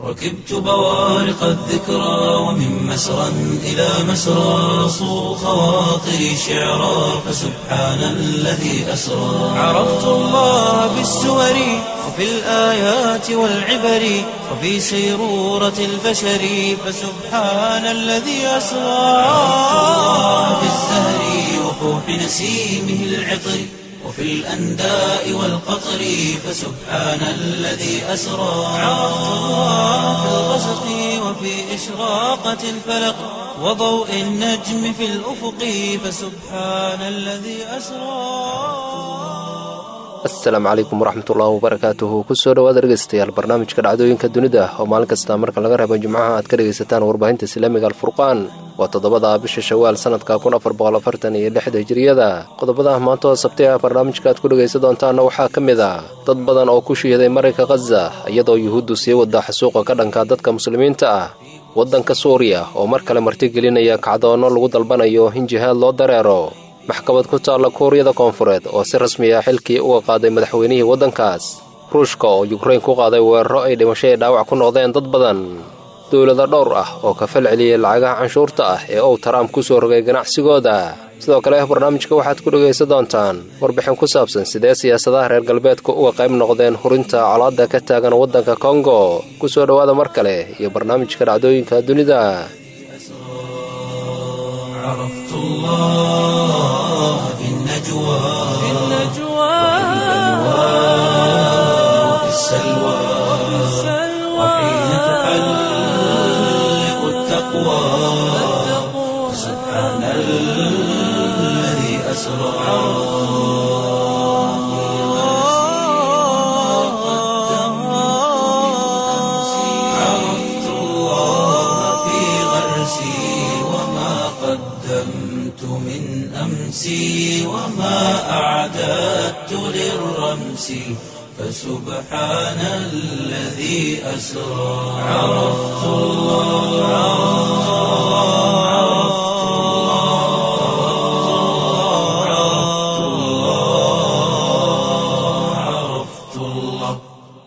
ركبت بوارق الذكرى ومن مسرى إلى مسرى صو خواطري شعرا فسبحان الذي أسرى عرفت الله بالسور وفي الآيات والعبر وفي سيرورة البشر فسبحان الذي أسرى عرفت الله بالزهر وفوح نسيمه العطر وفي الأنداء والقطر فسبحان الذي أسرى عرفت الله في الغسق وفي إشراقة الفلق وضوء النجم في الأفق فسبحان الذي أسرى asalaamu calaykum waraxmatullaahi wabarakaatuhu kusoo dhowaad dhegeystayaal barnaamijka dhacdooyinka dunida oo maalin kasta marka laga reebo jimcaha aad ka dhegaysataan warbaahinta islaamiga alfurqaan waa toddobada bisha shawaal sanadka kun afar boqol afartan iyo lixda hijiriyada qodobada maanta oo sabti ah barnaamijka aad ku dhegaysan doontaanna waxaa ka mid ah dad badan oo ku shiiday marinka khaza iyadoo yuhuuddu sii wada xasuuqa ka dhanka dadka muslimiinta ah waddanka suuriya oo mar kale martigelinaya kacdoonno lagu dalbanayo in jihaad loo dareero maxkamad ku taalla kuuriyada koonfureed oo si rasmi ah xilkii uga qaaday madaxweynihii waddankaas ruushka oo yukrain ku qaaday weeraro ay dhimasho ee dhaawac ku noqdeen dad badan dowlado dhowr ah oo ka fal celiyey lacagaha canshuurta ah ee uu taraamp ku soo rogay ganacsigooda sidoo kale barnaamijka waxaad ku dhegaysan doontaan warbixin ku saabsan sidee siyaasadaha reer galbeedka uga qayb noqdeen hurinta colaadda ka taagan waddanka kongo ku soo dhowaada mar kale iyo barnaamijka dhacdooyinka dunida عرفت الله في النجوى في النجوى وفي السلوى وحين تحلق التقوى سبحان الذي أسرى عرفت الله في غرسي وما قدمت من أمسي وما أعددت للرمس فسبحان الذي أسرى عرفت الله عرفت الله عرفت الله عرفت الله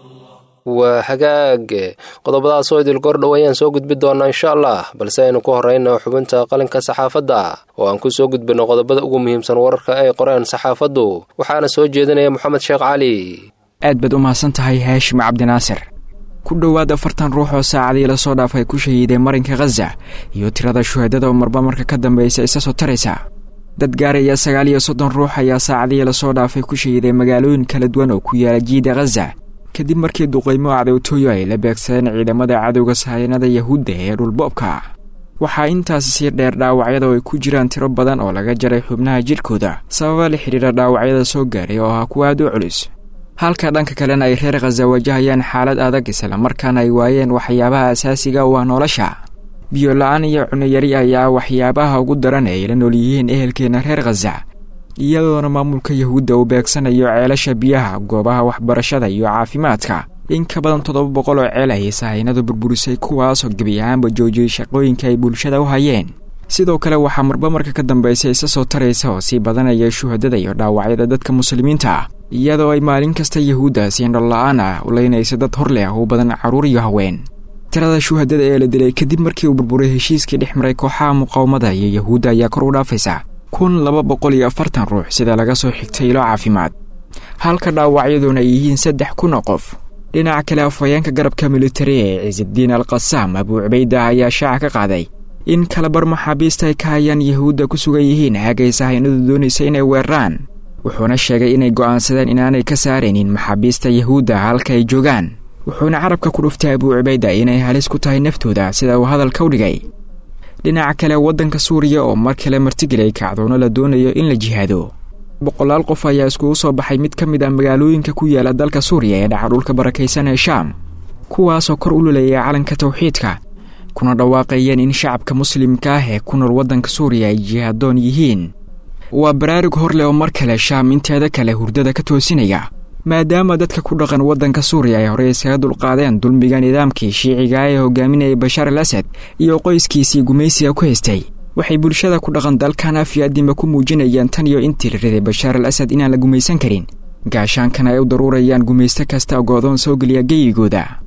waa hagaag qodobadaas oo idil gordhow ayaan soo gudbi doonaa insha allah balse aynu ku horrayna xubinta qalinka saxaafadda oo aan ku soo gudbinno qodobada ugu muhiimsan wararka ay qoreen saxaafaddu waxaana soo jeedinaya moxamed sheekh cali aad baad u mahadsan tahay haashim cabdinaasir ku dhowaad afartan ruux oo saacadii lasoo dhaafay ku shahiiday marinka khaza iyo tirada shuhadada oo marba marka ka dambaysa isa soo taraysa dad gaaraya sagaal iyo soddon ruux ayaa saacadii lasoo dhaafay ku shahiiday magaalooyin kala duwan oo ku yaala jiida khaza kadib markii duqaymo cadowtooyo ay la beegsadeen ciidamada cadowga sahayanada yahuudda ee dhulboobka waxaa intaasi sii dheer dhaawacyada oo ay ku jiraan tiro badan oo laga jaray xubnaha jidhkooda sababa la xidhiira dhaawacyada soo gaaray oo ah kuwa aad u culus halka dhanka kalena ay reer khaza wajahayaan xaalad adag islamarkaana ay waayeen waxyaabaha asaasiga u ah nolosha biyo la-aan iyo cunayari ayaa waxyaabaha ugu daran ee ay la nool yihiin ehelkeena reer khaza iyadoona maamulka yahuudda uu beegsanayo ceelasha biyaha goobaha waxbarashada iyo caafimaadka in ka badan toddoba boqol oo ceel ayay sahaynadu burburisay kuwaasoo gebi ahaanba joojiyey shaqooyinka ay bulshada u hayeen sidoo kale waxaa marba marka ka dambaysa isa soo taraysa oo sii badanaya shuhadada iyo dhaawacyada dadka muslimiinta ah iyadoo ay maalin kasta yahuudda siindhol la-aan ah u leynaysa dad hor leh u badan carruur iyo haween tirada shuhadada ee la dilay kadib markii uu burburay heshiiskii dhex maray kooxaha muqaawamada iyo yahuudda ayaa kor u dhaafaysa kun laba boqol iyo afartan ruux sida laga soo xigtay ilo caafimaad halka dhaawacyaduna ay yihiin saddex kun oo qof dhinaca kale afhayeenka garabka militari ee ciisaddiin al qasaam abuu cubayda ayaa shaaca ka qaaday in kalabar maxaabiista ay ka hayaan yahuudda ku sugan yihiin haagay sahaynadu doonaysa inay weeraraan wuxuuna sheegay inay go'aansadeen inaanay ka saaraynin maxaabiista yahuudda halka ay joogaan wuxuuna carabka ku dhuftay abuu cubayda inay halis ku tahay naftooda sida uu hadalka u dhigay dhinaca kale waddanka suuriya oo mar kale martigelay kacdoono la doonayo in la jihaado boqolaal qof ayaa iskugu soo baxay mid ka mid ah magaalooyinka ku yaala dalka suuriya ee dhaca dhulka barakaysan ee shaam kuwaasoo kor u luleeya calanka tawxiidka kuna dhawaaqayeen in shacabka muslimka ah ee ku nool waddanka suuriya ay jihaadoon yihiin waa baraarug hor leh oo mar kale shaam inteeda kale hurdada ka toosinaya maadaama dadka ku dhaqan waddanka suuriya ay horey iskaga dulqaadeen dulmiga nidaamkii shiiciga ee hogaaminayay bashaar al asad iyo qoyskiisii gumaysiga ku haystay waxay bulshada ku dhaqan dalkan afyaadima ku muujinayaan tan iyo intii la riday bashaar al asad inaan la gumaysan karin gaashaankana ay u daruurayaan gumaysto kasta goodoon soo geliya geyigooda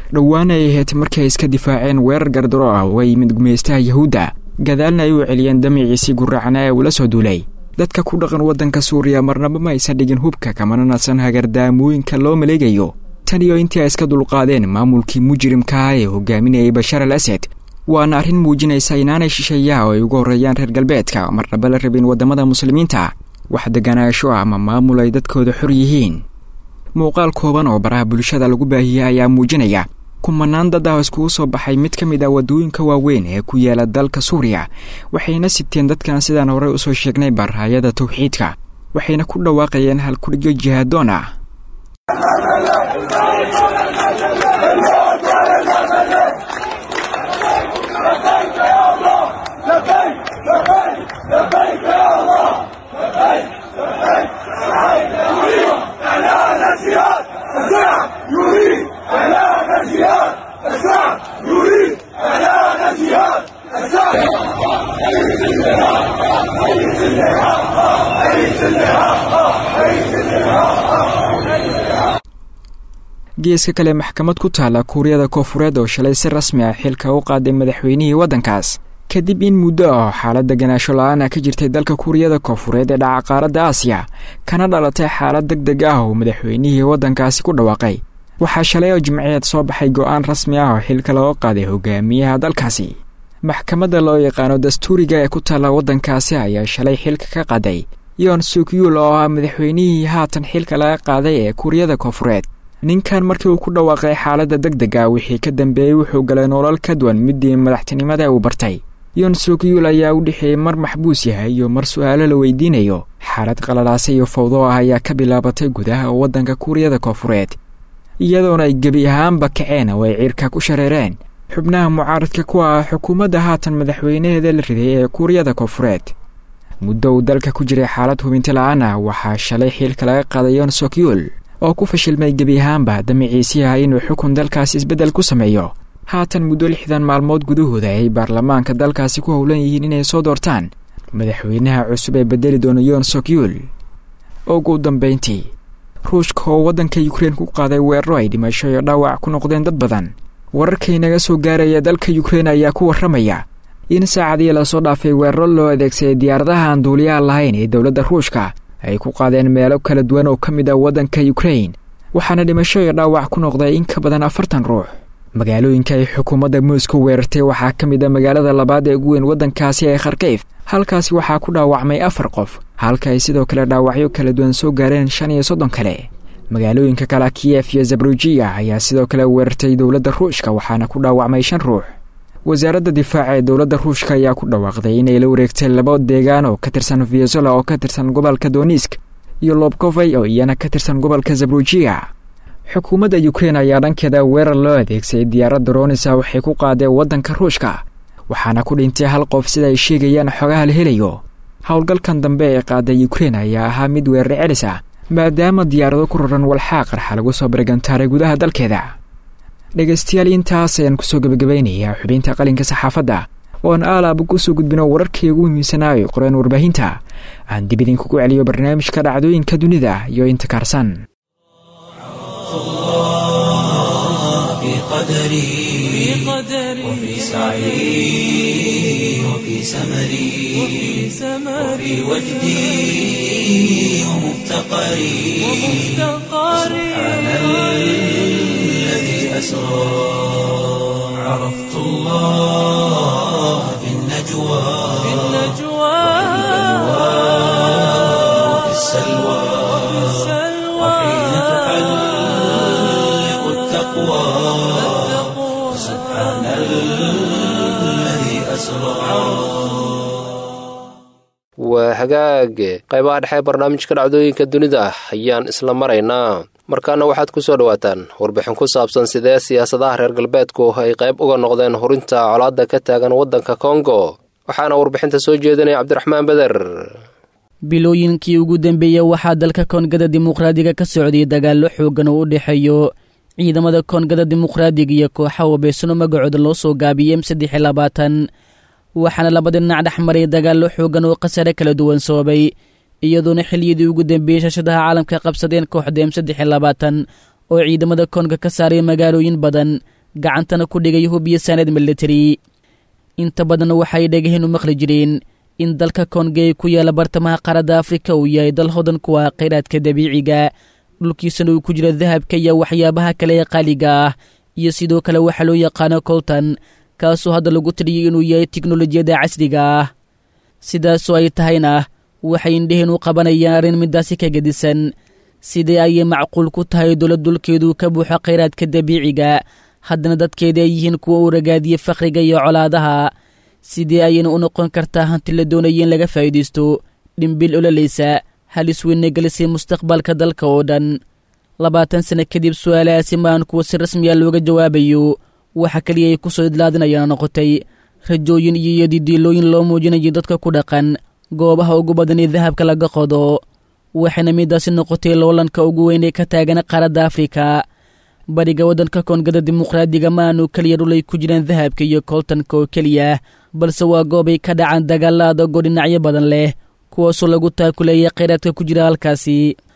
dhowaana ay ahayd markii ay iska difaaceen weerar gardaro ah uga yimid gumeystaha yahuudda gadaalna ay u celiyeen damiciisii guraacnaa ee uula soo duulay dadka ku dhaqan waddanka suuriya marnaba ma aysan dhigin hubka kamana nasan hagardaamooyinka loo maleegayo tan iyo intii ay iska dulqaadeen maamulkii mujrimkaah ee hogaaminayay bashar al asad waana arrin muujinaysa inaanay shisheeyaha oo ay ugu horreeyaan reer galbeedka marnaba la rabin waddamada muslimiinta wax deganaansho ama maamul ay dadkooda xor yihiin muuqaal kooban oo baraha bulshada lagu baahiyey ayaa muujinaya kumanaan dad ah iskugu soo baxay mid ka mid ah waddooyinka waaweyn ee ku yaala dalka suuriya waxayna siteen dadkan sidaan horey usoo sheegnay barhaayada tawxiidka waxayna ku dhawaaqayeen halkudhigyo jihaadoon ah geeska kale maxkamad ku taala kuuriyada koofureed oo shalay si rasmi ah xilka u qaaday madaxweynihii waddankaas kadib in muddo ah xaalad deganaasho la-aana ka jirtay dalka kuuriyada koofureed ee dhaca qaaradda aasiya kana dhalatay xaalad deg deg ah oo madaxweynihii waddankaasi ku dhawaaqay waxaa shalay oo jimceed soo baxay go-aan rasmi ah oo xilka looga qaaday hogaamiyaha dalkaasi maxkamadda loo yaqaano dastuuriga ee ku taalla waddankaasi ayaa shalay xilka ka qaaday yoon sukyuul oo ah madaxweynihii haatan xilka laga qaaday ee kuuriyada koofureed ninkan markii uu ku dhawaaqay xaaladda deg deg ah wixii ka dambeeyey wuxuu galay nolol ka duwan midii madaxtinimada uu bartay yoon sukyuul ayaa u dhexeeyey mar maxbuus yahay iyo mar su-aalo la weydiinayo xaalad qalalaasa iyo fawdo ah ayaa ka bilaabatay gudaha waddanka kuuriyada koofureed iyadoona ay gebi ahaanba kaceen oo ay ciirka ku shareereen xubnaha mucaaradka ku ah xukuumadda haatan madaxweynaheeda la riday ee kuuriyada koofureed muddo uu dalka ku jiray xaalad hubinti la-aan ah waxaa shalay xiilka laga qaaday yoon sukyuul oo ku fashilmay gebi ahaanba damiciisii ah inuu xukun dalkaasi isbeddel ku sameeyo haatan muddo lixdan maalmood gudahooda ay baarlamaanka dalkaasi ku howlan yihiin inay soo doortaan madaxweynaha cusub ee bedeli doona yoon sokyuul ugu dambayntii ruushka oo waddanka yukrein ku qaaday weeraro ay dhimasho iyo dhaawac ku noqdeen dad badan wararkay naga soo gaaraya dalka yukrein ayaa ku warramaya in saacadii lasoo dhaafay weeraro loo adeegsaday diyaaradaha aan duuliyaha lahayn ee dowladda ruushka ay ku qaadeen meelo kala duwan oo ka mid ah waddanka yukrein waxaana dhimasho iyo dhaawac ku noqday in ka badan afartan ruux magaalooyinka ay xukuumadda moscow weerartay waxaa ka mid a magaalada labaad ee ugu weyn waddankaasi ee kharkeyf halkaasi waxaa ku dhaawacmay afar qof halka ay sidoo kale dhaawacyo kala duwan soo gaareen shan iyo soddon kale magaalooyinka kale kiyef iyo zabrujiya ayaa sidoo kale weerartay dowladda ruushka waxaana ku dhaawacmay shan ruux wasaaradda difaaca ee dowladda ruushka ayaa ku dhawaaqday inay la wareegtay laba deegaan oo ka tirsan venezuela oo ka tirsan gobolka donisk iyo lobkovey oo iyana ka tirsan gobolka zabrujiya xukuumadda yukrein ayaa dhankeeda weerar loo adeegsaday diyaaradda ronisa waxay ku qaadeen waddanka ruushka waxaana ku dhintay hal qof sida ay sheegayaan xogaha la helayo howlgalkan dambe ee qaaday yukrein ayaa ahaa mid weerar celis ah maadaama diyaarado ku raran walxaa qarxa lagu soo bargantaaray gudaha dalkeeda dhegaystayaal intaas ayaan kusoo gebagabaynayaa xubinta qalinka saxaafadda ooan aalaaba kusoo gudbino wararkii ugu muhiimsanaayo qoreen warbaahinta aan dib idinkugu celiyo barnaamijka dhacdooyinka dunida iyo inta kaarsan في قدري وفي سعي وفي سمري وفي وجدي ومفتقري سبحان الذي أسرى عرفت الله في النجوى وفي السلوى وحين تحلق التقوى سبحان الذي أسرى waa hagaag qaybaha dhexe barnaamijka dhacdooyinka dunida ayaan isla maraynaa markaana waxaad ku soo dhowaataan warbixin ku saabsan sidee siyaasadaha reer galbeedku ay qayb uga noqdeen hurinta colaadda ka taagan waddanka kongo waxaana warbixinta soo jeedinaya cabdiraxmaan beder bilooyinkii ugu dambeeyey waxaa dalka koongada dimuqraadiga ka socday dagaallo xooggan oo u dhexeeyo ciidamada koongada dimuqraadiga iyo kooxa wabeysano magacooda loo soo gaabiyey m saddex iyo labaatan waxaana labada dhinac dhex maray dagaallo xooggan oo khasare kala duwan sababay iyadoona xiliyadii ugu dambeeyey shashadaha caalamka qabsadeen kooxda m saddex iyo labaatan oo ciidamada koonga ka saaray magaalooyin badan gacantana ku dhigay hub iyo saanad militari inta badan waxay dhegaheen u maqli jireen in dalka koongey ku yaala bartamaha qaaradda afrika uu yahay dal hodan kuwa khayraadka dabiiciga dhulkiisana uu ku jiro dahabka iyo waxyaabaha kale ee qaaliga ah iyo sidoo kale waxaa loo yaqaano colton kaasoo hadda lagu tiriyay inuu yahay tiknolojiyadda casriga ah sidaasoo ay tahayna waxay indheheen u qabanayaan arrin midaasi ka gedisan sidee ayay macquul ku tahay dowlad dulkeedu ka buuxo khayraadka dabiiciga haddana dadkeeda ay yihiin kuwa u ragaadiya fakhriga iyo colaadaha sidee ayayna u noqon kartaa hanti la doonaya in laga faa'iidaysto dhimbil ololaysa halis weyna gelisay mustaqbalka dalka oo dhan labaatan sano kadib su-aalahaasi maan kuwa si rasmiya looga jawaabayo waxa keliya ay ku soo idlaadinayana noqotay rajooyin iyo iyodidiilooyin loo muujinayo dadka ku dhaqan goobaha ugu badan ee dahabka laga qodo waxayna midaasi noqotay loolanka ugu weyn ee ka taagan qaaradda afrika bariga waddanka koongada dimuqraadiga ma aanu keliya dhulay ku jiraan dahabka iyo kooltanka oo keliya balse waa goobay ka dhacaan dagaalla adagoo dhinacyo badan leh kuwaasoo lagu taakuleeya khayraadka ku jira halkaasi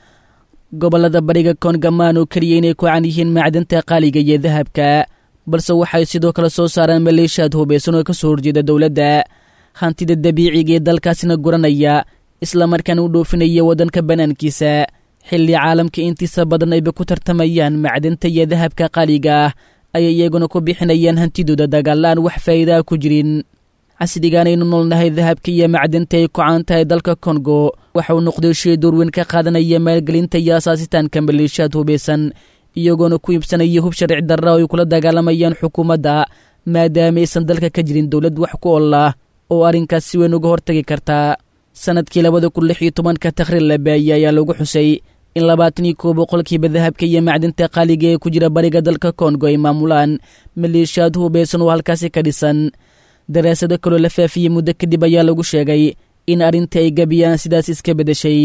gobollada bariga koonga ma aanu keliya inay ku can yihiin macdanta qaaliga iyo dahabka balse waxay sidoo kale soo saaraan maleeshiyaad hubaysan oo ka soo horjeeda dowladda hantida dabiiciga ee dalkaasina guranaya islamarkaana u dhoofinaya waddanka bannaankiisa xilli caalamka intiisa badan ayba ku tartamayaan macdanta iyo dahabka qaaliga ah ayay iyaguna ku bixinayaan hantidooda dagaalaan wax faa'iidaa ku jirin casrigaanaynu noolnahay dahabka iyo macdanta ay ku-caan tahay dalka kongo waxa uu noqday shay doorweyn ka qaadanaya maalgelinta iyo asaasitaanka maleeshiyaad hubaysan iyagoona ku iibsanaya hub sharci darra oo ay kula dagaalamayaan xukuumadda maadaamaysan dalka ka jirin dowlad wax ku ol ah oo arrinkaas si weyn uga hortagi kartaa sanadkii labada kun lix iyo tobanka takhriir la baayey ayaa lagu xusay in labaatan iyo koo boqolkiiba dahabka iyo macdinta qaaliga ee ku jira bariga dalka kongo ay maamulaan maleeshiyaad hubaysan oo halkaasi ka dhisan daraasado kaloo la faafiyey muddo kadib ayaa lagu sheegay in arrintii ay gebiyaan sidaas iska beddeshay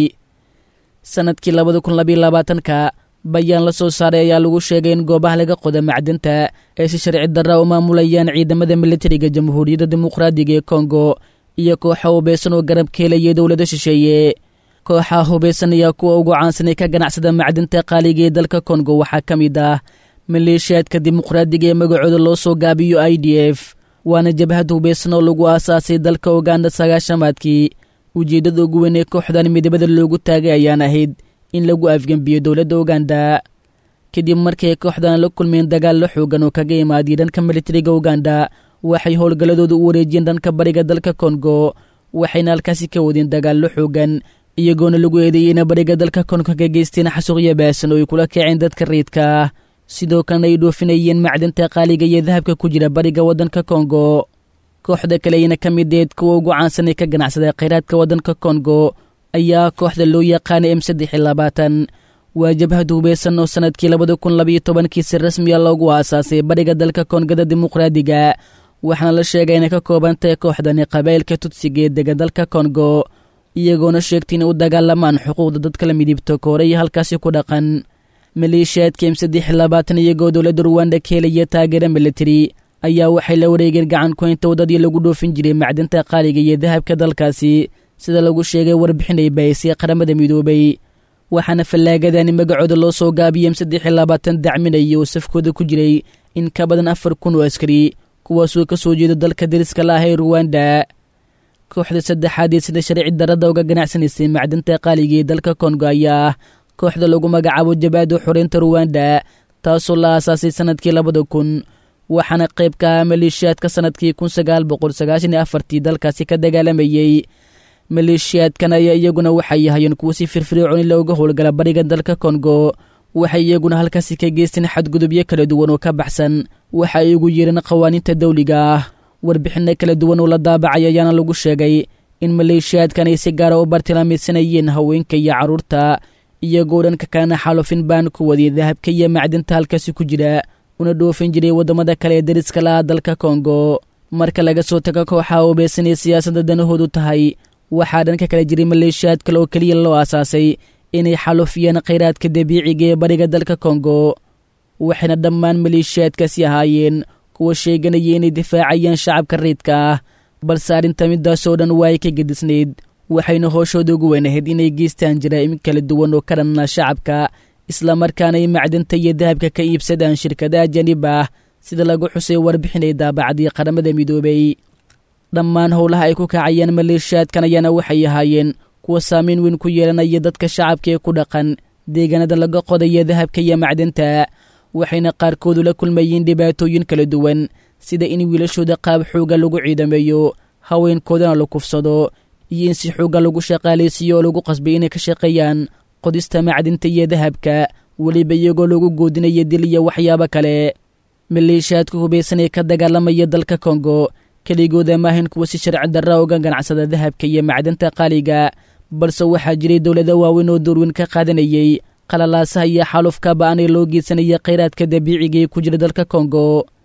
sanadkii labada kun labayo labaatanka bayaan la soo saaray ayaa lagu sheegay in goobaha laga qoda macdinta ay si sharci darra u maamulayaan ciidamada militariga jamhuuriyadda dimuqraadiga ee kongo iyo kooxa hubaysan oo garab ka helaya dowlado shisheeye kooxaha hubaysan ayaa kuwa ugu caansanay ka ganacsada macdinta qaaliga ee dalka kongo waxaa ka mid ah maleeshiyaadka dimuqraadiga ee magacooda loo soo gaabiyo i d f waana jabhad hubaysan oo lagu aasaasay dalka uganda sagaashamaadkii ujeeddada ugu weyn ee kooxdan midabada loogu taagay ayaan ahayd in lagu afgembiyo dowladda uganda kadib markay kooxdan la kulmeen dagaallo xoogan oo kaga imaadiyay dhanka militariga uganda waxay howlgalladooda u wareejiyeen dhanka bariga dalka kongo waxayna halkaasi ka wadeen dagaallo xoogan iyagoona lagu eedeeyeyna bariga dalka kongo ka geysteen xasuuqyo baasan oo ay kula kaceen dadka riidka ah sidoo kalena ay dhoofinayeen macdinta qaaliga iyo dahabka ku jira bariga waddanka kongo kooxda kale ayna ka mideed kuwa ugu caansan ee ka ganacsada khayraadka waddanka kongo ayaa kooxda loo yaqaana m saddex iyo labaatan waa jabhad hubaysan oo sanadkii labada kun labayo tobankii si rasmiya loogu aasaasay bariga dalka koongada dimuqraadiga waxaana la sheegay inay ka koobantahay kooxdani qabaa'ilka tudsiga ee dega dalka kongo iyagoona sheegtay inay u dagaalamaan xuquuqda dadka la midibto kooreya halkaasi ku dhaqan maleeshiyaadka m saddex iyo labaatan iyagoo dowladda ruwanda ka helaya taageera militari ayaa waxay la wareegeen gacan kuhaynta waddadii lagu dhoofin jiray macdinta qaaliga iyo dahabka dalkaasi sida lagu sheegay warbixin ay bahisay qaramada midoobay waxaana fallaagadani magacooda loo soo gaabiyey m saddex iyo labaatan dacminaya oo safkooda ku jiray in ka badan afar kun oo askari kuwaasoo ka soo jeeda dalka dariska la ah ee ruwanda kooxda saddexaad ee sida sharci darada uga ganacsanaysay macdinta qaaliga ee dalka kongo ayaa ah kooxda lagu magacaabo jabaada xoreynta ruwanda taasoo la aasaasay sanadkii labada kun waxaana qayb ka ah maleeshiyaadka sanadkii kun sagaal boqol sagaashan iyo afartii dalkaasi ka dagaalamayey maleeshiyaadkan ayaa iyaguna waxay yahayeen kuwo si firfircooni looga howlgala bariga dalka kongo waxay iyaguna halkaasi ka geysteen xadgudubyo kala duwan oo ka baxsan waxa ay ugu yeereen qawaaniinta dawliga ah warbixinno kala duwan oo la daabacay ayaana lagu sheegay in maleeshiyaadkan ay si gaara u bartilmaameysanayeen haweenka iyo carruurta iyagoo dhanka kalena xaalufin baan ku wadiyay dahabka iyo macdinta halkaasi ku jira una dhoofin jiray waddamada kale ee dariska laha dalka kongo marka laga soo tago kooxaha hubaysanay siyaasadda danahoodu tahay waxaa dhanka kale jiray maleeshiyaad kale oo keliya loo aasaasay inay xalufiyeen khayraadka dabiiciga ee bariga dalka kongo waxayna dhammaan maleeshiyaadkaasi ahaayeen kuwa sheeganaya inay difaacayaan shacabka riidka ah balse arrinta midaasoo dhan waa ay ka gedisnayd waxayna hooshooda ugu weynahayd inay geystaan jaraa'im kala duwan oo ka dhanna shacabka islamarkaana ay macdinta iyo dahabka ka iibsadaan shirkadaha janib ah sida lagu xusay warbixinay daabacadii qaramada midoobay dhammaan howlaha ay ku kacayeen maleeshiyaadkan ayaana waxay ahaayeen kuwa saamayn weyn ku yeelanaya dadka shacabka ee ku dhaqan deegaanada laga qodaya dahabka iyo macdanta waxayna qaarkoodu la kulmayeen dhibaatooyin kala duwan sida in wiilashooda qaab xooga lagu ciidameeyo haweenkoodana la kufsado iyo in si xooga lagu shaqaalaysiiyo oo lagu qasbay inay ka shaqeeyaan qodista macdinta iyo dahabka weliba iyagoo lagu goodinaya dil iyo waxyaabo kale maleeshiyaadka hubaysan ee ka dagaalamaya dalka kongo keligooda maahayn kuwa si sharci darra uga ganacsada dahabka iyo macdanta qaaliga balse waxaa jiray dowlado waaweyn oo doorweyn ka qaadanayay qalalaasaha iyo xaalufka ba-anay loo geysanaya khayraadka dabiiciga ee ku jira dalka kongo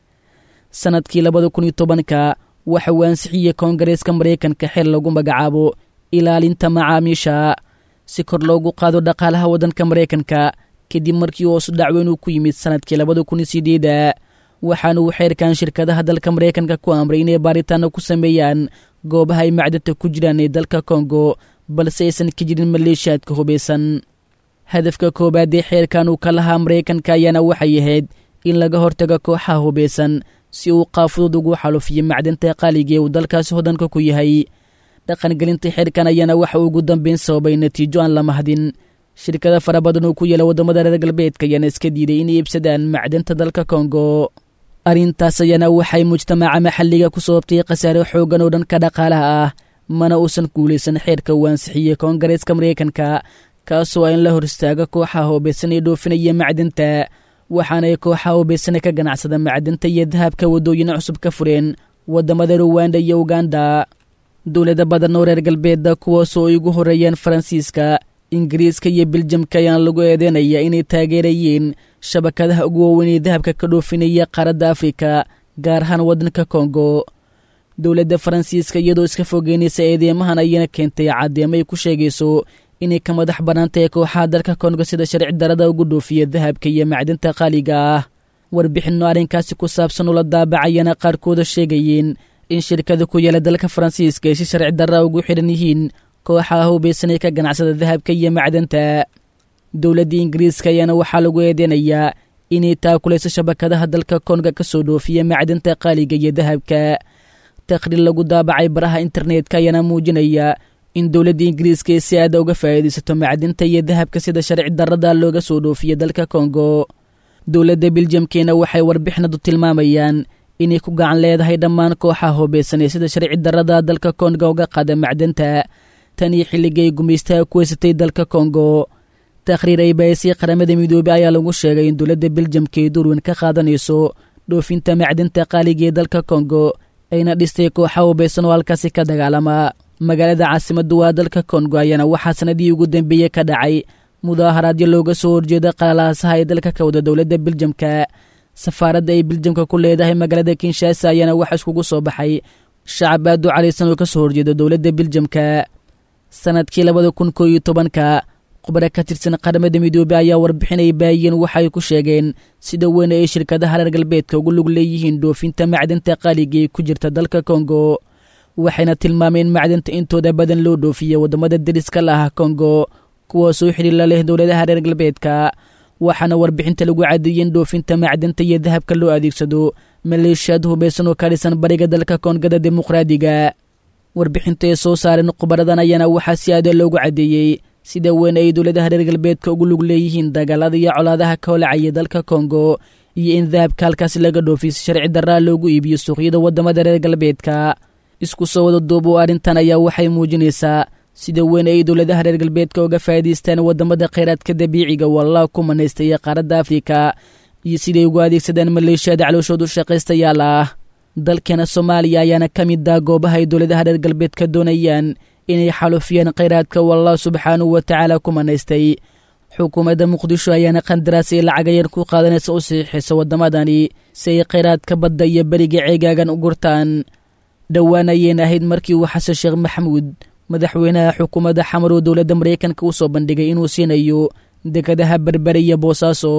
sannadkii labada kun iyo tobanka waxa uu ansixiyey koongareeska maraykanka xil lagu magacaabo ilaalinta macaamiisha si kor loogu qaado dhaqaalaha waddanka maraykanka kadib markii hoosu dhacweyn uu ku yimid sannadkii labada kun iyo sideeda waxaana uu xeerkan shirkadaha dalka maraykanka ku amray inay baaritaano ku sameeyaan goobaha ay macdanta ku jiraan ee dalka kongo balse aysan ka jirin maleeshiyaadka hubaysan hadafka koowaad ee xeerkan uu ka lahaa maraykanka ayaana waxay ahayd in laga hortago kooxaha hubaysan si uu qaafudud ugu xalufiyo macdanta qaaliga ee uu dalkaasi hodanka ku yahay dhaqangelinta xeerkan ayaana waxa uu ugu dambeyn sababay natiijo aan la mahdin shirkada fara badan oo ku yaela waddamada reer galbeedka ayaana iska diiday inay iibsadaan macdanta dalka kongo arrintaas ayaana waxay mujtamaca maxalliga ku sababtay khasaare xooggan oo dhanka dhaqaalaha ah mana uusan guulaysan xeerka uu ansixiyey koongareeska maraykanka kaasoo ah in la hor istaaga kooxaha hoobaysan ee dhoofinaya macdanta waxaanay kooxaha hoobaysana ka ganacsada macdanta iyo dahabka waddooyin cusub ka fureen waddamada ruwanda iyo uganda dowlada badan oo reer galbeedda kuwaasoo ay ugu horreeyeen faransiiska ingiriiska iyo biljamka ayaana lagu eedeynaya inay taageerayeen shabakadaha ugu waaweyn ee dahabka ka dhoofinaya qaaradda afrika gaar ahaan waddanka kongo dowladda faransiiska iyadoo iska fogeynaysa eedeymahan ayana keentay caddeemo ay ku sheegayso inay ka madax bannaantahay kooxaha dalka kongo sida sharci darada ugu dhoofiya dahabka iyo macdinta qaaliga ah warbixinno arrinkaasi ku saabsan ula daabacayana qaarkooda sheegayeen in shirkada ku yaela dalka faransiiska ay si sharci darra ugu xidhan yihiin kooxaha hubaysanay ka ganacsada dahabka iyo macdanta dowladda ingiriiska ayaana waxaa lagu eedeynayaa inay taakulayso shabakadaha dalka konga ka soo dhoofiya macdanta qaaliga iyo dahabka taqhriir lagu daabacay baraha internetka ayaana muujinaya in dowladda ingiriiska ay si aada uga faa'iidaysato macdinta iyo dahabka sida sharci darrada looga soo dhoofiya dalka kongo dowladda biljamkeena waxay warbixinadu tilmaamayaan inay ku gacan leedahay dhammaan kooxaha hoobaysanee sida sharci darrada dalka konga uga qaada macdanta tan iyo xilligay gumaystaha ku haysatay dalka kongo takhriir ay baayisay qaramada midoobey ayaa lagu sheegay in dowladda biljamka ay durweyn ka qaadanayso dhoofinta macdinta qaaliga ee dalka kongo ayna dhistay kooxa hubaysan oo halkaasi ka dagaalama magaalada caasimaddu waa dalka kongo ayaana waxaa sanadii ugu dambeeyey ka dhacay mudaaharaadyo looga soo horjeeda qalalaasaha ee dalka ka wada dowladda biljamka safaaradda ay biljamka ku leedahay magaalada kinshaasa ayaana waxa iskugu soo baxay shacab aad u caraysan oo ka soo horjeeda dowladda biljamka sanadkii labada kun koo iyo tobanka khubaro ka tirsan qaramada midoobey ayaa warbixinay baayeen waxaay ku sheegeen sida weyn ay shirkadaha reer galbeedka ugu lug leeyihiin dhoofinta macdinta qaaliga ee ku jirta dalka kongo waxayna tilmaameen macdinta intooda badan loo dhoofiya waddamada deriska la ah kongo kuwaasoo xidhiila leh dowladaha reer galbeedka waxaana warbixinta lagu cadeeyey in dhoofinta macdinta iyo dahabka loo adeegsado maleeshiyaad hubaysan oo ka dhisan bariga dalka koongada dimuqraadiga warbixinta ay soo saareen khubaradan ayaana waxaa si aada loogu caddeeyey sida weyn ay dowladaha reer galbeedka ugu lug leeyihiin dagaalada iyo colaadaha ka holacaya dalka kongo iyo in dahabka halkaasi laga dhoofiy si sharci darraa loogu iibiyo suuqyada waddamada reer galbeedka isku soo wada duub oo arrintan ayaa waxay muujinaysaa sida weyn ay dowladaha reer galbeedka uga faa'iidaystaan waddamada khayraadka dabiiciga wallah ku manaystaya qaaradda afrika iyo siday ugu adeegsadaan maleeshiyada calooshoodu shaqaystayaal ah dalkeena soomaaliya ayaana ka mid ah goobaha ay dowladaha reer galbeedka doonayaan inay xalufiyaan khayraadka wallah subxaanahu wa tacaala ku manaystay xukuumadda muqdisho ayaana qandaraas ay lacagayar ku qaadanaysa u saxiixaysa waddamadani si ay khayraadka badda iyo beriga ceegaagan u gurtaan dhowaan ayeen ahayd markii uu xasan sheekh maxamuud madaxweynaha xukuumadda xamar oo dowladda maraykanka u soo bandhigay inuu siinayo dekadaha berbere iyo boosaaso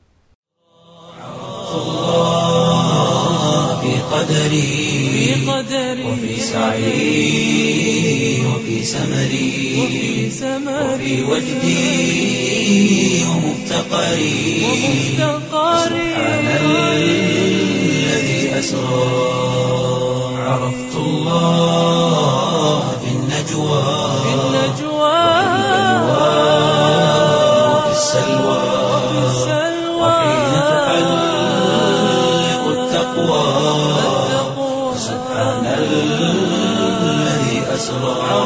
في قدري وفي سعي وفي سمري وفي وجدي ومفتقري سبحان الذي أسرى عرفت الله في النجوى وفي السلوى وحين تحلق التقوى سبحان الذي أسرى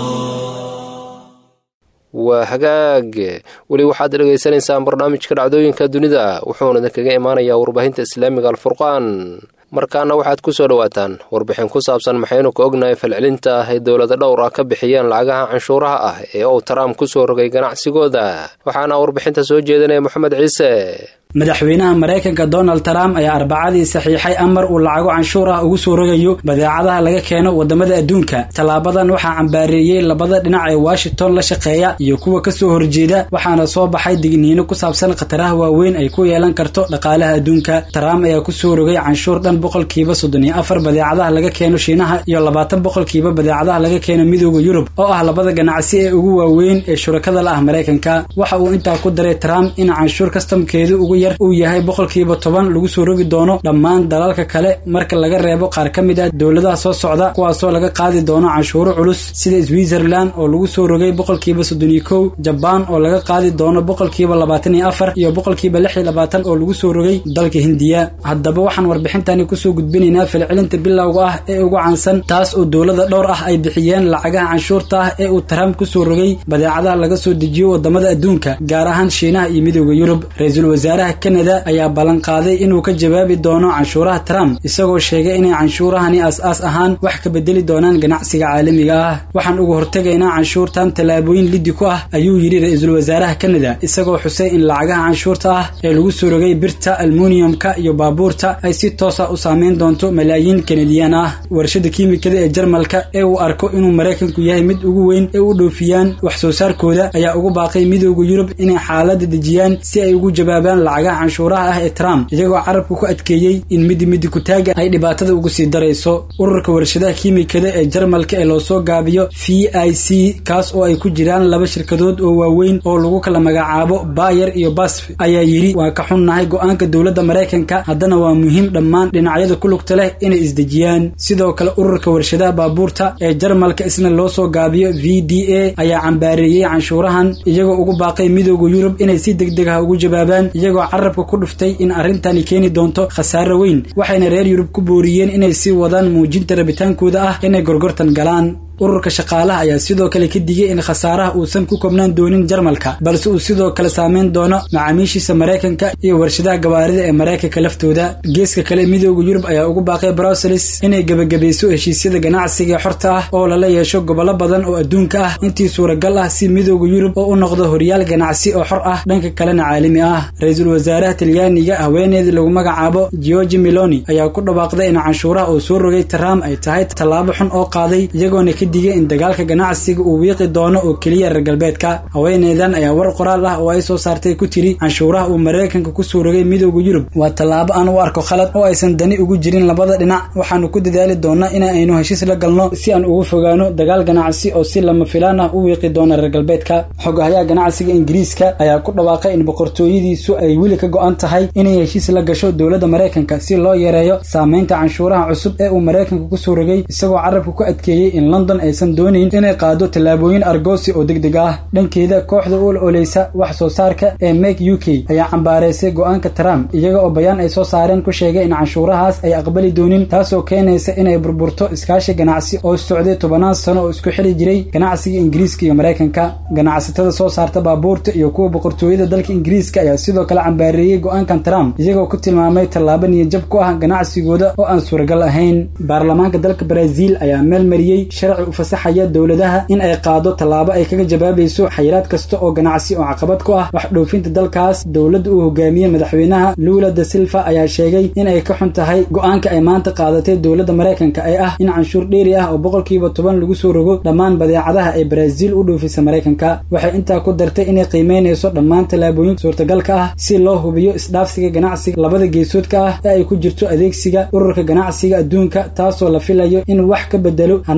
waa hagaag weli waxaad dhegaysanaysaan barnaamijka dhacdooyinka dunida wuxuuna idinkaga imaanayaa warbaahinta islaamiga alfurqaan markaana waxaad ku soo dhowaataan warbixin ku saabsan maxaynu ka ognahay falcelinta ah ay dowlada dhowr ah ka bixiyeen lacagaha canshuuraha ah ee uu trump ku soo rogay ganacsigooda waxaana warbixinta soo jeedinaya moxamed ciise madaxweynaha maraykanka donald trump ayaa arbacadii saxiixay amar uu lacago canshuur ah ugu soo rogayo badeecadaha laga keeno wadamada adduunka tallaabadan waxaa cambaareeyey labada dhinac ee washington la shaqeeya iyo kuwa kasoo horjeeda waxaana soo baxay digniino ku saabsan khataraha waaweyn ay ku yeelan karto dhaqaalaha adduunka trump ayaa kusoo rogay canshuur dhan boqolkiiba soddon iyo afar badeecadaha laga keeno shiinaha iyo labaatan boqolkiiba badeecadaha laga keeno midooda yurub oo ah labada ganacsi ee ugu waaweyn ee shurakada la ah maraykanka waxa uu intaa ku daray trump in canshuur kastamkeedu ugu yar uu yahay boqolkiiba toban lagu soo rogi doono dhammaan dalalka kale marka laga reebo qaar ka mid ah dowladaha soo socda kuwaasoo laga qaadi doono canshuuro culus sida switzerland oo lagu soo rogay boqolkiiba soddon iyo kow jabaan oo laga qaadi doono boqolkiiba labaatan iyo afar iyo boqolkiiba lix iyo labaatan oo lagu soo rogay dalka hindiya haddaba waxaan warbixintani kusoo gudbinaynaa falcelinta bilowga ah ee ugu caansan taas oo dowlada dhowr ah ay bixiyeen lacagaha canshuurta ah ee uu trump kusoo rogay badeecadaha laga soo dejiyo wadamada adduunka gaar ahaan shiinaha iyo midooda yurub ra-iisul wasaaraha kanada ayaa ballanqaaday inuu ka jawaabi doono canshuuraha trump isagoo sheegay inay canshuurahani aas-aas ahaan wax ka bedeli doonaan ganacsiga caalamiga ah waxaan uga hortegaynaa canshuurtan tallaabooyin liddi ku ah ayuu yidhi ra-iisul wasaaraha kanada isagoo xusay in lacagaha canshuurta ah ee lagu soo rogay birta almuniyumka iyo baabuurta ay si toosa u saameyn doonto malaayiin kanadiyaan ah warshada kiimikada ee jarmalka ee uu arko inuu maraykanku yahay mid ugu weyn ee u dhoofiyaan wax soo saarkooda ayaa ugu baaqay midooda yurub inay xaalada dejiyaan si ay ugu jawaabaan lacagaha canshuuraha ah ee trump iyagoo carabka ku adkeeyey in midi midi kutaaga ay dhibaatada ugu sii darayso ururka warshadaha kiimikada ee jarmalka ee loo soo gaabiyo v i c kaas oo ay ku jiraan laba shirkadood oo waaweyn oo lagu kala magacaabo bayer iyo basf ayaa yidhi waa ka xunnahay go-aanka dowladda maraykanka haddana waa muhiim dhammaan dhinacyada ku lugta leh inay isdejiyaan sidoo kale ururka warshadaha baabuurta ee jarmalka isna loo soo gaabiyo v d a ayaa cambaareeyey canshuurahan iyagoo ugu baaqay midooda yurub inay si deg deg ah ugu jawaabaan iyagoo carabka ku dhuftay in arrintani keeni doonto khasaare weyn waxayna reer yurub ku booriyeen inay sii wadaan muujinta rabitaankooda ah inay gorgortan galaan ururka shaqaalaha ayaa sidoo kale ka digay in khasaaraha uusan ku kobnaan doonin jarmalka balse uu sidoo kale saameyn doono macaamiishiisa maraykanka iyo warshadaha gawaarida ee maraykanka laftooda geeska kale midooda yurub ayaa ugu baaqay bruseles inay gebagabayso heshiisyada ganacsiga xorta ah oo lala yeesho gobollo badan oo adduunka ah intii suuragal ah si midooda yurub oo u noqdo horyaal ganacsi oo xor ah dhanka kalena caalami ah ra-iisul wasaaraha talyaaniga haweeneedii lagu magacaabo georgi meloni ayaa ku dhawaaqday in canshuuraha uu soo rogay trump ay tahay tallaabo xun oo qaaday iyagoona digay in dagaalka ganacsiga uu wiiqi doono oo keliya reer galbeedka haweeneydan ayaa war qoraal ah oo ay soo saartay ku tiri canshuuraha uu maraykanka kusoo rogay midooda yurub waa tallaabo aan u arko khalad oo aysan dani ugu jirin labada dhinac waxaanu ku dadaali doonaa in aynu heshiis la galno si aan ugu fogaano dagaal ganacsi oo si lama filaan ah u wiiqi doona reer galbeedka xogahayaha ganacsiga ingiriiska ayaa ku dhawaaqay in boqortooyadiisu ay weli ka go-an tahay inay heshiis la gasho dowladda maraykanka si loo yareeyo saameynta canshuuraha cusub ee uu maraykanka kusoo rogay isagoo carabka ku adkeeyey in london aysan doonayn inay qaado tallaabooyin argoosi oo deg deg ah dhankeeda kooxda u ololeysa wax soo saarka ee make u k ayaa cambaareysay go-aanka trump iyaga oo bayaan ay soo saareen ku sheegay in canshuurahaas ay aqbali doonin taasoo keenaysa inay burburto iskaashi ganacsi oo socday tobanaan sano oo isku xili jiray ganacsiga ingiriiska iyo maraykanka ganacsatada soo saarta baabuurta iyo kuwa boqortooyada dalka ingiriiska ayaa sidoo kale cambaareeyey go-aankan trump iyagoo ku tilmaamay tallaabo niyajab ku ah ganacsigooda oo aan suuragal ahayn baarlamaanka dalka brazil ayaa meel mariyey sharci u fasaxaya dowladaha in ay qaado tallaabo ay kaga jawaabayso xayiraad kasta oo ganacsi oo caqabad ku ah wax dhoofinta dalkaas dowladda uu hogaamiyey madaxweynaha lula da silva ayaa sheegay in ay ka xun tahay go-aanka ay maanta qaadatay dowladda maraykanka ee ah in canshuur dheeri ah oo boqolkiiba toban lagu soo rogo dhammaan badeecadaha ee brazil u dhoofisa maraykanka waxay intaa ku dartay inay qiimeynayso dhammaan tallaabooyin suurtagalka ah si loo hubiyo isdhaafsiga ganacsiga labada geesoodka ah ee ay ku jirto adeegsiga ururka ganacsiga adduunka taasoo la filayo in wax ka bedelo hanaanka ay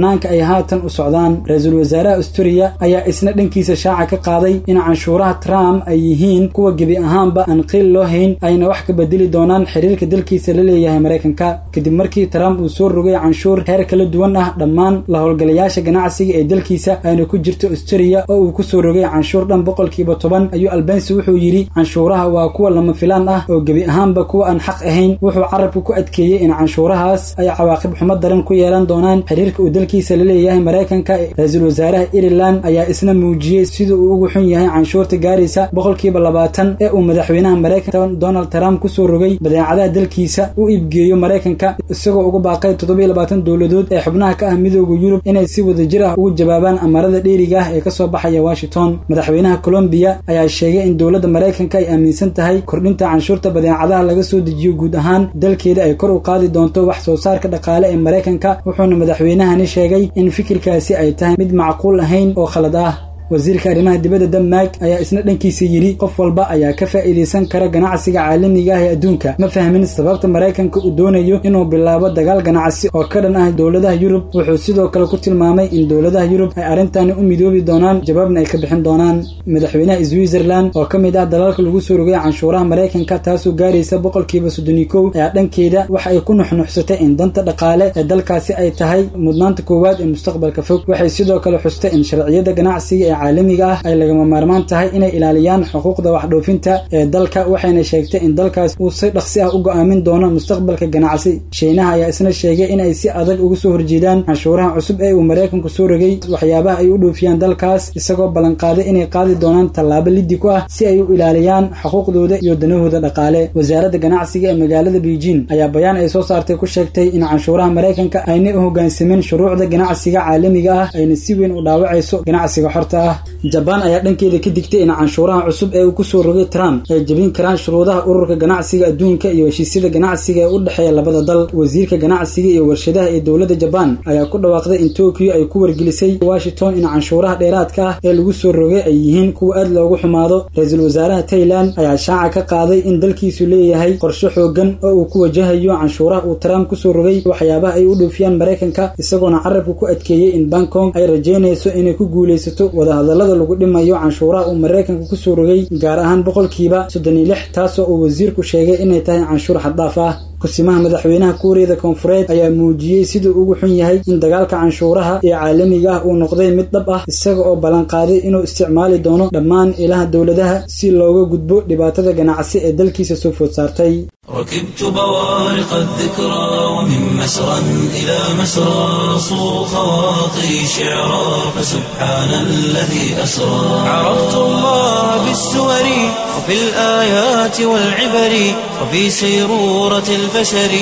haatan u socdaan ra-iisul wasaaraha asturiya ayaa isna dhankiisa shaaca ka qaaday in canshuuraha trump ay yihiin kuwa gebi ahaanba aan qiil loo hayn ayna wax ka bedeli doonaan xiriirka dalkiisa la leeyahay maraykanka kadib markii trump uu soo rogay canshuur heer kala duwan ah dhammaan la howlgalayaasha ganacsiga ee dalkiisa ayna ku jirto asturiya oo uu kusoo rogay canshuur dhan boqolkiiba toban ayuu albansi wuxuu yidhi canshuuraha waa kuwa lama filaan ah oo gebi ahaanba kuwa aan xaq ahayn wuxuu carabka ku adkeeyey in canshuurahaas ay cawaaqib xumo daran ku yeelan doonaan xiriirka uu dalkiisa la leeyahay maraykanka ra-iisul wasaaraha ireland ayaa isna muujiyey sida uu ugu xun yahay canshuurta gaaraysa boqolkiiba labaatan ee uu madaxweynaha maraykanka donald trump kusoo rogay badeecadaha dalkiisa u iibgeeyo maraykanka isagoo ugu baaqay toddobiyo labaatan dowladood ee xubnaha ka ah midooda yurub inay si wadajir ah ugu jawaabaan amarada dheeriga ah ee kasoo baxaya washington madaxweynaha colombiya ayaa sheegay in dowladda maraykanka ay aaminsan tahay kordhinta canshuurta badeecadaha laga soo dejiyo guud ahaan dalkeeda ay kor u qaadi doonto wax soo saarka dhaqaale ee maraykanka wuxuuna madaxweynahani sheegay in fikirkaasi ay tahay mid macquul ahayn oo khalad ah wasiirka arrimaha dibadda denmark ayaa isna dhankiisa yidhi qof walba ayaa ka faa'iidaysan kara ganacsiga caalamiga ah ee adduunka ma fahmin sababta maraykanka uu doonayo inuu bilaabo dagaal ganacsi oo ka dhan ah dowladaha yurub wuxuu sidoo kale ku tilmaamay in dowladaha yurub ay arrintani u midoobi doonaan jawaabna ay ka bixin doonaan madaxweynaha switzerland oo ka mid ah dalalka lagu soo rogay canshuuraha maraykanka taasoo gaaraysa boqolkiiba soddoni kow ayaa dhankeeda waxa ay ku nuxnuxsatay in danta dhaqaale ee dalkaasi ay tahay mudnaanta koowaad ee mustaqbalka fog waxay sidoo kale xustay in sharciyada ganacsiga ee caalamiga ah ay lagama maarmaan tahay inay ilaaliyaan xuquuqda waxdhoofinta ee dalka waxayna sheegtay in dalkaas uu si dhaqsi ah u go'aamin doono mustaqbalka ganacsi shiinaha ayaa isna sheegay inay si adag uga soo horjeedaan canshuuraha cusub ee uu maraykanku soo rogay waxyaabaha ay u dhoofiyaan dalkaas isagoo ballanqaaday inay qaadi doonaan tallaabo liddi ku ah si ay u ilaaliyaan xuquuqdooda iyo danahooda dhaqaale wasaaradda ganacsiga ee magaalada beijing ayaa bayaan ay soo saartay ku sheegtay in canshuuraha maraykanka aynay u hoggaansamin shuruucda ganacsiga caalamiga ah ayna si weyn u dhaawacayso ganacsiga xorta ah jabaan ayaa dhankeeda ka digtay in canshuuraha cusub ee uu kusoo rogay trump ay jebin karaan shuruudaha ururka ganacsiga adduunka iyo heshiisyada ganacsiga ee u dhexeeya labada dal wasiirka ganacsiga iyo warshadaha ee dowladda jabaan ayaa ku dhawaaqday in tokyo ay ku wargelisay washington in canshuuraha dheeraadka ah ee lagu soo rogay ay yihiin kuwa aad loogu xumaado ra-iisul wasaaraha tailand ayaa shaaca ka qaaday in dalkiisu leeyahay qorshe xoogan oo uu ku wajahayo canshuuraha uu trump kusoo rogay waxyaabaha ay u dhoofiyaan maraykanka isagoona carabka ku adkeeyey in bangkong ay rajaynayso inay ku guulaysato wadahadallada lagu dhimayo canshuuraha uu maraykanka kusoo rogay gaar ahaan boqolkiiba soddon iyo lix taasoo uu wasiirku sheegay inay tahay canshuur xaddaaf ah kusimaha madaxweynaha kuuriyada koonfureed ayaa muujiyey siduu ugu xun yahay in dagaalka canshuuraha ee caalamiga ah uu noqday mid dhab ah isaga oo ballanqaaday inuu isticmaali doono dhammaan ilaha dowladaha si looga gudbo dhibaatada ganacsi ee dalkiisa soo food saartay ركبت بوارق الذكرى ومن مسرى إلى مسرى صو خواطري شعرا فسبحان الذي أسرى عرفت الله بالسور وفي الآيات والعبر وفي سيرورة البشر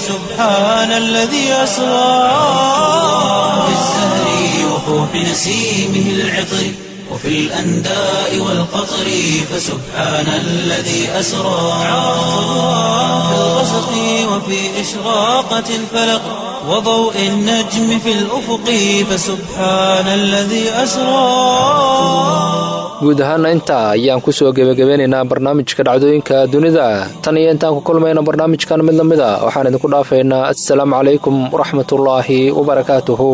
فسبحان الذي أسرى في الزهر وفوح نسيمه العطر وفي الأنداء والقطر فسبحان الذي أسرى في الغسق وفي إشراقة الفلق وضوء النجم في الأفق فسبحان الذي أسرى guud ahaana intaa ayaan kusoo gebagabeynaynaa barnaamijka dhacdooyinka dunida tan iyo intaan ku kulmayna barnaamijkan mid lamid a waxaan idinku dhaafaynaa assalaamu calaykum waraxmatullaahi wabarakaatuhu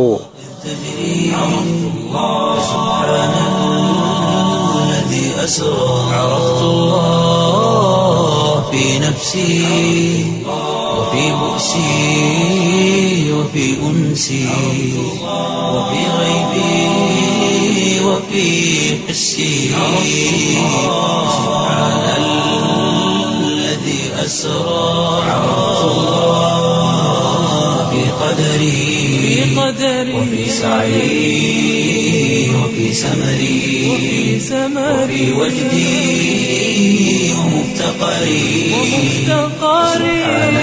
أسرى عرفت الله في نفسي وفي بؤسي وفي أنسي وفي غيبي وفي حسي سبحان الذي أسرى عرفت الله في قدري وفي سعي وفي سمري وفي وجدي ومفتقري سبحان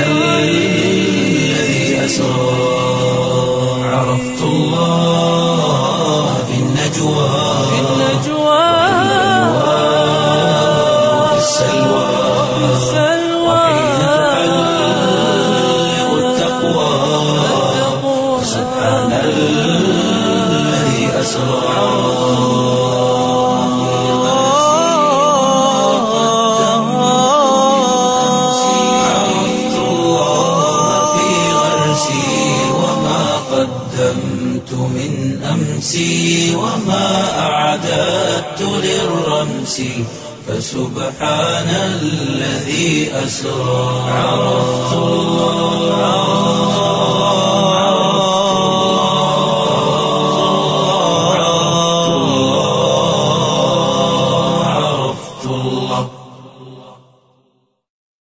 الذي أسرى عرفت الله في النجوى وفي السلوى وحين تعلق التقوى سبحان الذي أسرى عرفت الله في غرسي وما قدمت أكنت من أمسي وما أعددت للرمس فسبحان الذي أسرى عرفت الله عرفت الله عرفت الله